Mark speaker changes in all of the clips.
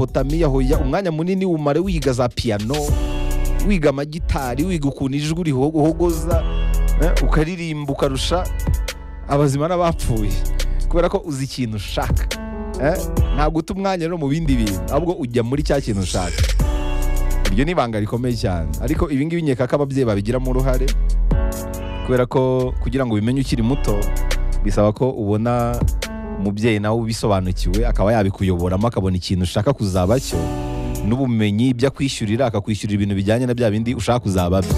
Speaker 1: mesopotamiya hoya umwanya munini umare wiga za piyano wiga amagitari wiga ukuntu ijwi rihogoza eh, ukaririmba ukarusha abazima n'abapfuye kubera ko uzi ikintu ushaka eh, ntabwo uta umwanya rero mu bindi bintu ahubwo ujya muri cya kintu ushaka iryo ni ibanga rikomeye cyane ariko ibi ngibi nkeka ko ababyeyi babigiramo uruhare kubera ko kugira ngo ubimenye ukiri muto bisaba ko ubona umubyeyi nawe ubisobanukiwe akaba yabikuyoboramo akabona ikintu ushaka kuzaba cyo n'ubumenyi ibyo akwishyurira akakwishyurira ibintu bijyanye na bya bindi ushaka kuzaba byo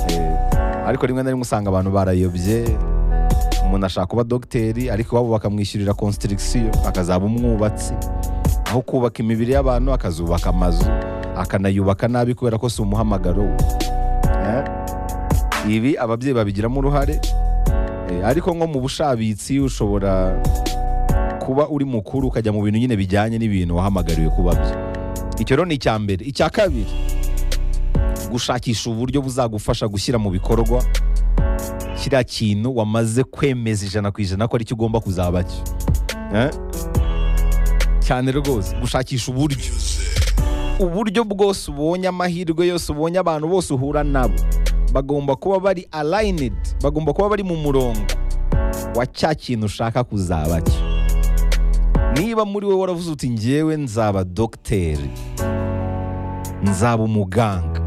Speaker 1: Eh, ariko rimwe na rimwe usanga abantu barayobye umuntu ashaka kuba dogiteri ariko iwabo bakamwishyurira konsitirigisiyo akazaba umwubatsi aho kubaka imibiri y'abantu akazubaka amazu akanayubaka nabi kubera ko si umuhamagaro we Eh, ibi ababyeyi babigiramo uruhare Eh, ariko nko mu bushabitsi ushobora kuba uri mukuru ukajya mu bintu nyine bijyanye n'ibintu wahamagariwe kuba byo icyo rero ni icya mbere icya kabiri gushakisha uburyo buzagufasha gushyira mu bikorwa kiriya kintu wamaze kwemeza ijana ku ijana ko aricyo ugomba kuzaba cyo Eh? cyane rwose gushakisha uburyo uburyo bwose ubonye amahirwe yose ubonye abantu bose uhura nabo bagomba kuba bari aligned bagomba kuba bari mu murongo wa cya kintu ushaka kuzaba cyo niba muri wowe waravuze uti njyewe nzaba dogiteri nzaba umuganga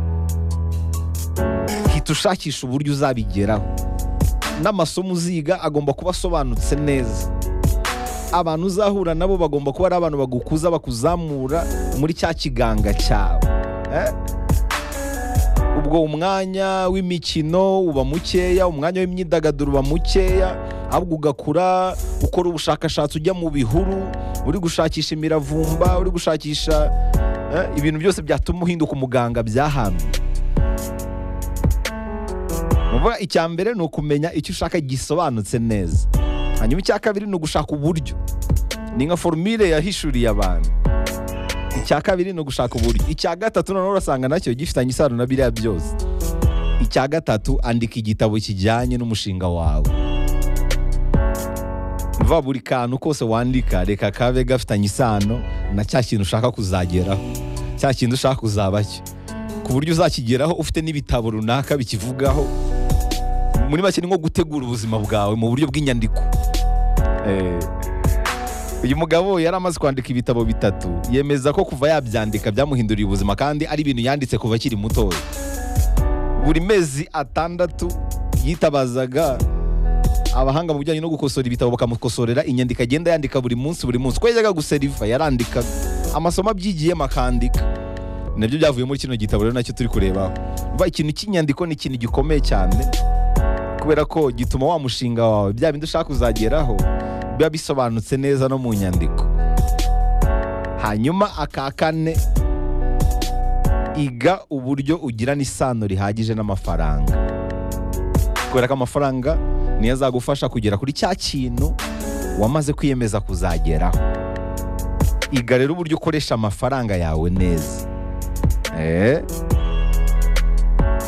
Speaker 1: hita ushakisha uburyo uzabigeraho n'amasomo uziga agomba kuba asobanutse neza abantu uzahura nabo bagomba kuba ari abantu bagukuza bakuzamura muri cya kiganga cyawe Eh? ubwo umwanya w'imikino uba mukeya umwanya w'imyidagaduro uba mukeya ahubwo ugakura ukora ubushakashatsi ujya mu bihuru uri gushakisha imiravumba uri gushakisha eh, ibintu byose byatuma uhinduka umuganga byahambye muvuga icya mbere ni ukumenya icyo ushaka gisobanutse neza hanyuma icya kabiri ni ugushaka uburyo ni nka forumire yahishuriye abantu icya kabiri ni ugushaka uburyo icya gatatu noneho urasanga nacyo gifitanye isano na biriya byose icya gatatu andika igitabo kijyanye n'umushinga wawe va buri kantu kose wandika reka kabe gafitanye isano na cya kintu ushaka kuzageraho cya kintu ushaka kuzaba cyo ku buryo uzakigeraho ufite n'ibitabo runaka bikivugaho muri make ni nko gutegura ubuzima bwawe mu buryo bw'inyandiko Eh, uyu mugabo yari amaze kwandika ibitabo bitatu yemeza ko kuva yabyandika byamuhinduriye ubuzima kandi ari ibintu yanditse kuva akiri mutoya buri mezi atandatu yitabazaga abahanga mu bijyanye no gukosora ibitabo bakamukosorera inyandiko agenda yandika buri munsi buri munsi ko yajyaga guseriva yarandikaga amasomo abyigiyemo akandika nabyo byavuye muri kino gitabo rero nacyo turi kurebaho Umva, ikintu cy'inyandiko ni ikintu gikomeye cyane kubera ko gituma wa mushinga wawe bya bindi ushaka kuzageraho biba bisobanutse neza no mu nyandiko hanyuma aka kane iga uburyo ugirana isano rihagije n'amafaranga kubera ko amafaranga niyo azagufasha kugera kuri cya kintu wamaze kwiyemeza kuzageraho iga rero uburyo ukoresha amafaranga yawe neza Eh.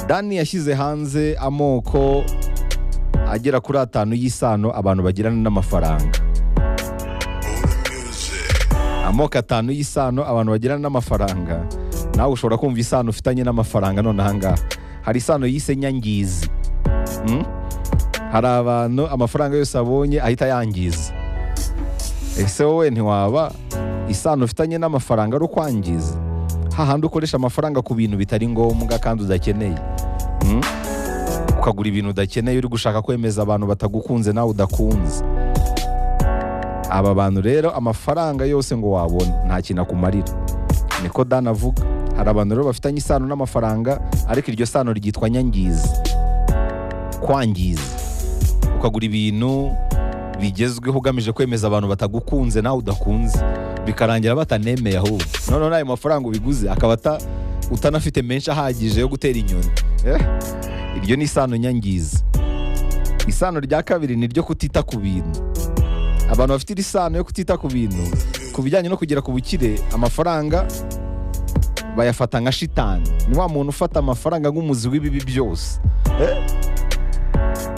Speaker 1: dani yashyize hanze amoko agera kuri atanu y'isano abantu bagirana n'amafaranga amoko atanu y'isano abantu bagirana n'amafaranga nawe ushobora kumva isano ufitanye n'amafaranga none ahangaha hari isano yise nyangizi Mm? hari abantu amafaranga yose abonye ahita yangiza ese wowe ntiwaba isano ufitanye n'amafaranga ari ukwangiza hahandi ukoresha amafaranga ku bintu bitari ngombwa kandi udakeneye Mm? ukagura ibintu udakeneye uri gushaka kwemeza abantu batagukunze nawe udakunze aba bantu rero amafaranga yose ngo wabona nta kintu akumarira niko dan avuga hari abantu rero bafitanye isano n'amafaranga ariko iryo sano ryitwa nyangizi kwangiza ukagura ibintu bigezweho ugamije kwemeza abantu batagukunze nawe udakunze bikarangira batanemeye ahubwo noneho n'ayo mafaranga ubiguze akaba ata- utanafite menshi ahagije yo gutera inyoni Eh? iryo ni isano nyangizi isano rya kabiri ni iryo kutita ku bintu abantu bafite iri sano yo kutita ku bintu ku bijyanye no kugera ku bukire amafaranga bayafata nka shitani ni wa muntu ufata amafaranga nk'umuzi w'ibibi byose Eh?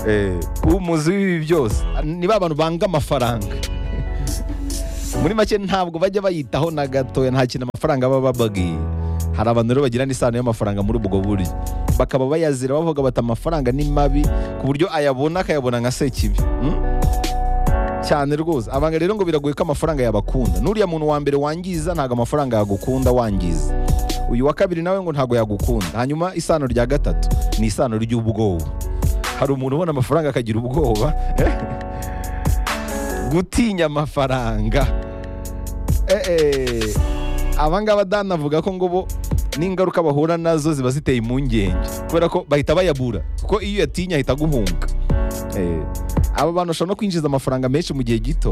Speaker 1: Eh, umuzi w'ibibi byose ni ba bantu banga amafaranga muri make ntabwo bajya bayitaho na gatoya nta kintu amafaranga baba bababwiye hari abantu rero bagirana isano y'amafaranga muri ubwo buryo bakaba bayazira bavuga bati amafaranga ni mabi ku buryo ayabona akayabona nka sekibi Hmm? cyane rwose abanga rero ngo biragoye ko amafaranga yabakunda n'uriya muntu wa mbere wangiza ntabwo amafaranga yagukunda wangiza uyu wa kabiri nawe ngo ntabwo yagukunda hanyuma isano rya gatatu ni isano ry'ubwoba hari umuntu ubona amafaranga akagira ubwoba gutinya amafaranga Eh, eh. aba ngaba danavuga ko ngo bo n'ingaruka bahura nazo ziba ziteye impungenge kubera ko bahita bayabura kuko iyo uyatinya ahita aguhunga Eh, aba bantu bashobora no kwinjiza amafaranga menshi mu gihe gito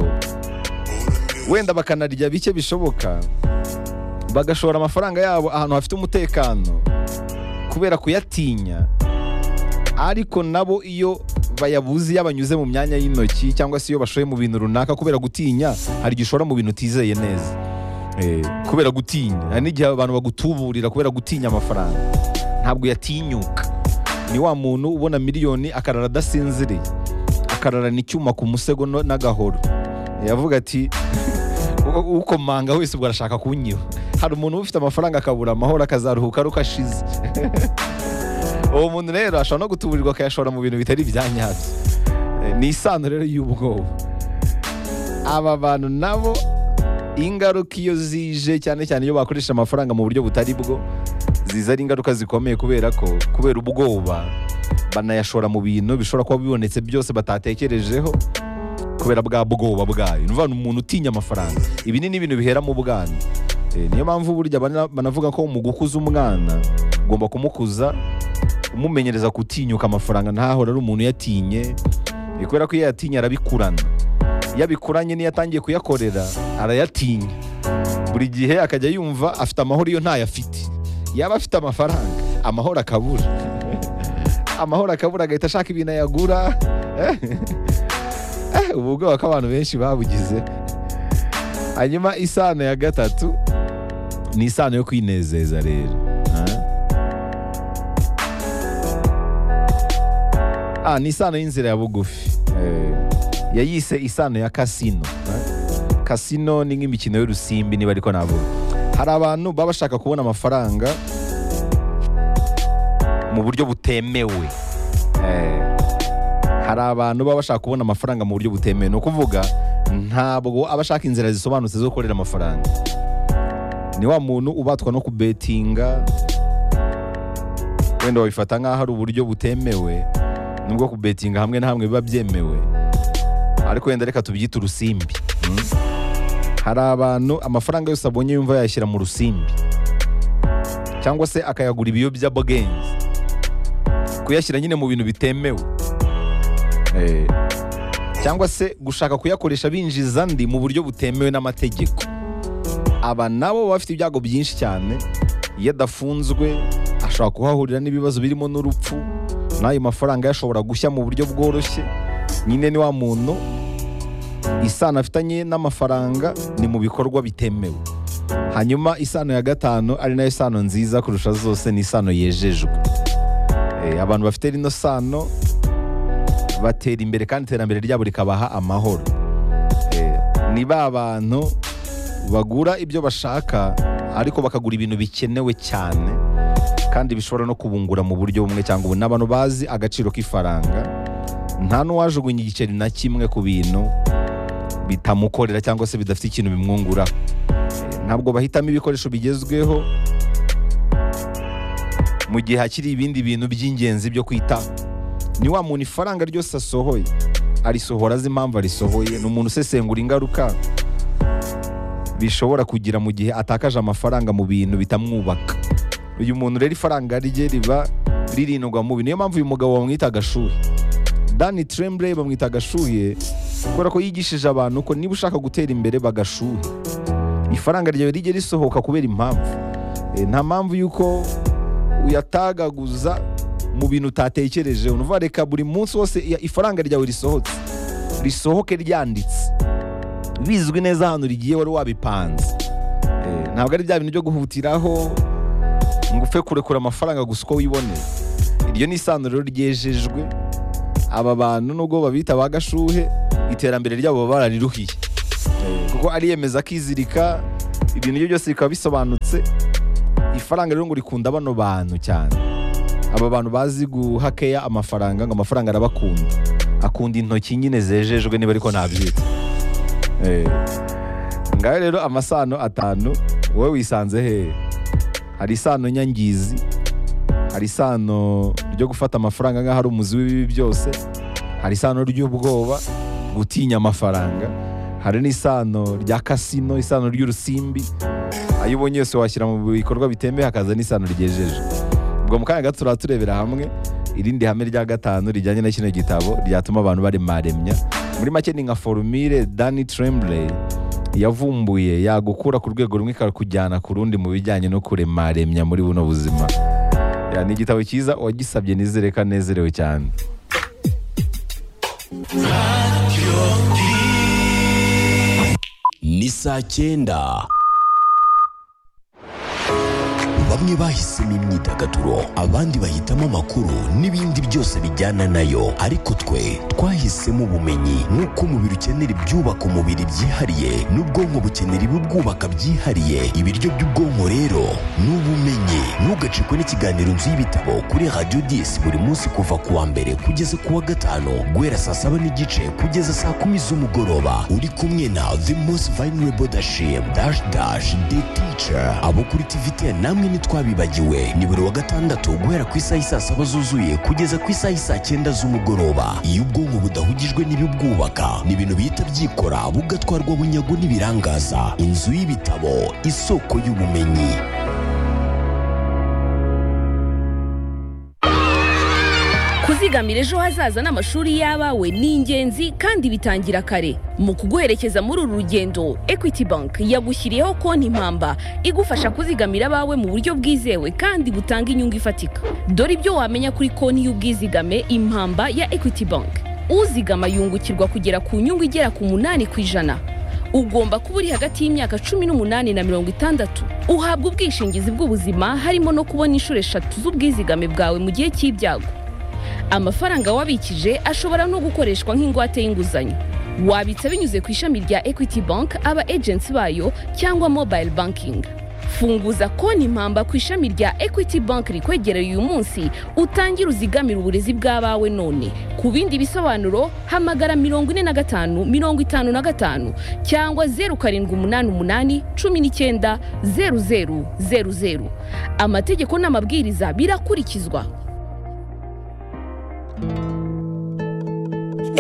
Speaker 1: wenda bakanarya bike bishoboka bagashora amafaranga yabo ahantu hafite umutekano kubera kuyatinya ariko nabo iyo bayabuze iyo banyuze mu myanya y'intoki cyangwa se iyo bashoye mu bintu runaka kubera gutinya hari igihe ushora mu bintu utizeye neza Eh, kubera gutinya hari n'igihe abantu bagutuburira kubera gutinya amafaranga ntabwo yatinyuka ni wa muntu ubona miliyoni akarara adasinziriye akararana icyuma ku musego no- n'agahoro yavuga ati "U- ukomanga wese ubwo arashaka kunyiba hari umuntu uba ufite amafaranga akabura amahoro akazaruhuka aruko ashize uwo muntu rero ashobora no gutuburirwa akayashora mu bintu bitari ibya nyabyo Eh, ni isano rero y'ubwoba aba bantu nabo ingaruka iyo zije cyane cyane iyo bakoresha amafaranga mu buryo butari bwo ziza ari ingaruka zikomeye kubera ko kubera ubwoba banayashora mu bintu bishobora kuba bibonetse byose batatekerejeho kubera bwa bwoba bwayo ni ukuvuga ngo umuntu utinya amafaranga ibi ni n'ibintu bihera mu bwana Eh, niyo mpamvu burya bana- banavuga ko mu gukuza umwana ugomba kumukuza umumenyereza gutinyuka amafaranga ntahora ari umuntu yatinye Eh, kubera ko iyo yatinye arabikurana iyo abikuranye n'iyo atangiye kuyakorera arayatinya buri gihe akajya yumva afite amahoro iyo ntayo afite yaba afite amafaranga amahoro akabura amahoro akabura agahita ashaka ibintu ayagura Eh, eh, ubu bwoba ko abantu benshi babugize hanyuma isano ya gatatu ni isano yo kwinezeza rero Ah. Ah, ni isano y'inzira ya bugufi Eh, yayise isano ya kasino Eh, kasino ni nk'imikino y'urusimbi niba ariko navuga hari abantu baba bashaka kubona amafaranga mu buryo butemewe Eh, hari abantu baba bashaka kubona amafaranga mu buryo butemewe ni ukuvuga ntabwo aba ashaka inzira zisobanutse zo gukorera amafaranga ni wa muntu ubatwa no kubetinga wenda babifata nk'aho ari uburyo butemewe nubwo kubetinga hamwe na hamwe biba byemewe ariko wenda reka tubyite urusimbi mm? hari abantu amafaranga yose abonye yumva yayashyira mu rusimbi cyangwa se akayagura ibiyobyabwenge kuyashyira nyine mu bintu bitemewe Eh, cyangwa se gushaka kuyakoresha binjiza andi mu buryo butemewe n'amategeko aba nabo baba bafite ibyago byinshi cyane iyo adafunzwe ashobora kuhahurira n'ibibazo birimo n'urupfu n'ayo mafaranga yashobora gushya mu buryo bworoshye nyine ni wa muntu isano afitanye n'amafaranga ni mu bikorwa bitemewe hanyuma isano ya gatanu ari nayo sano nziza kurusha zose ni isano yejejwe Eh, abantu bafite rino sano batera imbere kandi iterambere ryabo rikabaha amahoro Eh, ni ba bantu bagura ibyo bashaka ariko bakagura ibintu bikenewe cyane kandi bishobora no kubungura mu buryo bumwe cyangwa ubundi ni abantu bazi agaciro k'ifaranga nta n'uwajugunya igiceri na kimwe ku bintu bitamukorera cyangwa se bidafite ikintu bimwungura ntabwo bahitamo ibikoresho bigezweho mu gihe hakiri ibindi bintu by'ingenzi byo kwitaho ni wa muntu ifaranga ryose asohoye arisohora azi impamvu arisohoye ni umuntu usesengura ingaruka bishobora kugira mu gihe atakaje amafaranga mu bintu bitamwubaka uyu muntu rero ifaranga rye riba ririndwa mu bintu niyo mpamvu uyu mugabo bamwita agashuhe dani tremble bamwita agashuhe kubera ko yigishije abantu ko niba ushaka gutera imbere bagashuhe ifaranga ryawe rijye risohoka kubera impamvu Eh, nta mpamvu y'uko uyatagaguza mu bintu utatekerejeho ni ukuvuga reka buri munsi wose iya- ifaranga ryawe risohotse risohoke ryanditse bizwi neza ahantu rigiye wari wabipanze Eh, ntabwo ari bya bintu byo guhutiraho ngo upfe kurekura amafaranga gusa uko wiboneye iryo ni isano rero ryejejwe aba bantu nubwo babita ba gashuhe iterambere ryabo baba barariruhiye Eh, kuko kuko ariyemeza akizirika ibintu bye byose bikaba bisobanutse ifaranga rero ngo rikunda bano bantu cyane aba bantu bazi guhakeya amafaranga ngo amafaranga arabakunda akunda intoki nyine zejejwe niba ariko ntabyita Eh. ngaho rero amasano atanu wowe wisanze hehe hari isano nyangizi hari isano ryo gufata amafaranga nk'aho ari umuzi w'ibibi byose hari isano ry'ubwoba gutinya amafaranga hari n'isano rya kasino isano ry'urusimbi ayo ubonye yose washyira mu bikorwa bitemewe hakaza n'isano ryejeje ubwo mu kanya gato turaba turebera hamwe irindi hame rya gatanu rijyanye na kino gitabo ryatuma abantu baremaremya muri make ni nka forumire dani trembley yavumbuye yagukura ku rwego rumwe ikakujyana ku rundi mu bijyanye no kuremaremya muri buno buzima Ya, ni igitabo cyiza uwagisabye nizere ko anezerewe cyane
Speaker 2: ni saa cyenda bamwe bahisemo imyidagaduro abandi bahitamo amakuru n'ibindi byose bijyana nayo ariko twe twahisemo ubumenyi nk'uko umubiri ukenera ibyubaka umubiri byihariye n'ubwonko bukenera ibibwubaka byihariye ibiryo by'ubwonko rero ni ubumenyi ntugacikwe n'ikiganiro nzu y'ibitabo kuri radiyo disi buri munsi kuva ku wa mbere kugeza ku wa gatanu guhera saa saba n'igice kugeza saa kumi z'umugoroba uri kumwe na the most vulnerable dashim dash dash the teacher abo kuri tvt namwe ntitwabibagiwe ni buri wa gatandatu guhera ku isaha isaa saba zuzuye kugeza ku isaha isaa cyenda z'umugoroba iyo ubwonko budahugijwe n'ibibwubaka ni ibintu bihita byikora bugatwarwa bunyago n'ibirangaza inzu y'ibitabo isoko y'ubumenyi
Speaker 3: kuzigamira ejo hazaza n'amashuri y'abawe ni ingenzi kandi bitangira kare mu kuguherekeza muri uru rugendo equity bank yagushyiriyeho konti impamba igufasha kuzigamira abawe mu buryo bwizewe kandi butanga inyungu ifatika dore ibyo wamenya kuri konti y'ubwizigame impamba ya equity bank uzigama yungukirwa kugera ku nyungu igera ku munani ku ijana ugomba kuba uri hagati y'imyaka cumi n'umunani na mirongo itandatu uhabwa ubwishingizi bw'ubuzima harimo no kubona inshuro eshatu z'ubwizigame bwawe mu gihe cy'ibyago amafaranga wabikije ashobora no gukoreshwa nk'ingwate y'inguzanyo wabitsa binyuze ku ishami rya equity bank aba agency bayo cyangwa mobile banking funguza konti impamba ku ishami rya equity bank rikwegereye uyu munsi utangire uzigamire uburezi bw'abawe none ku bindi bisobanuro hamagara mirongo ine na gatanu mirongo itanu na gatanu cyangwa zeru karindwi umunani umunani cumi n'icyenda zeru zeru zeru zeru amategeko n'amabwiriza birakurikizwa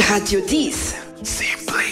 Speaker 4: Radio 10. Simply